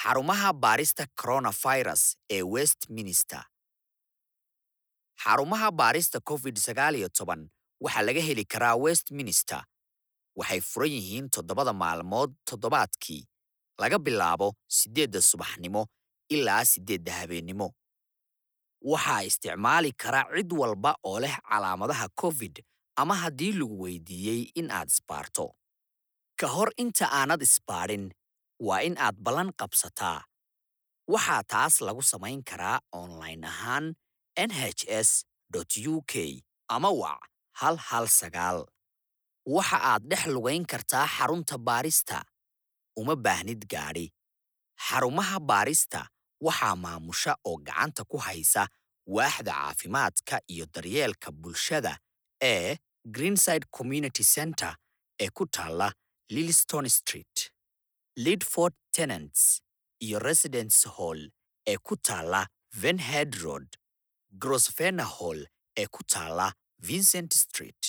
xarumaha baarista coronavirus ee westminster xarumaha baarista covid-19 waxaa laga heli karaa westminster waxay furan yihiin toddobada maalmood toddobaadkii laga bilaabo siddeedda subaxnimo ilaa siddeedda habeennimo waxaa isticmaali kara cid walba oo leh calaamadaha covid ama haddii lagu weydiiyey in aad isbaarto ka hor inta aanad isbaadhin waa in aad ballan qabsataa waxaa taas lagu samayn karaa online ahaan nhs u k ama wac hal hal sagaal waxa aad dhex lugayn kartaa xarunta baarista uma baahnid gaadhi xarumaha baarista waxaa maamusha oo gacanta ku haysa waaxda caafimaadka iyo daryeelka bulshada ee greenside community center ee ku taalla lilstone street lidford tenants iyo residence hall ee ku taalla venhead road grosvena hall ee ku taalla vincent street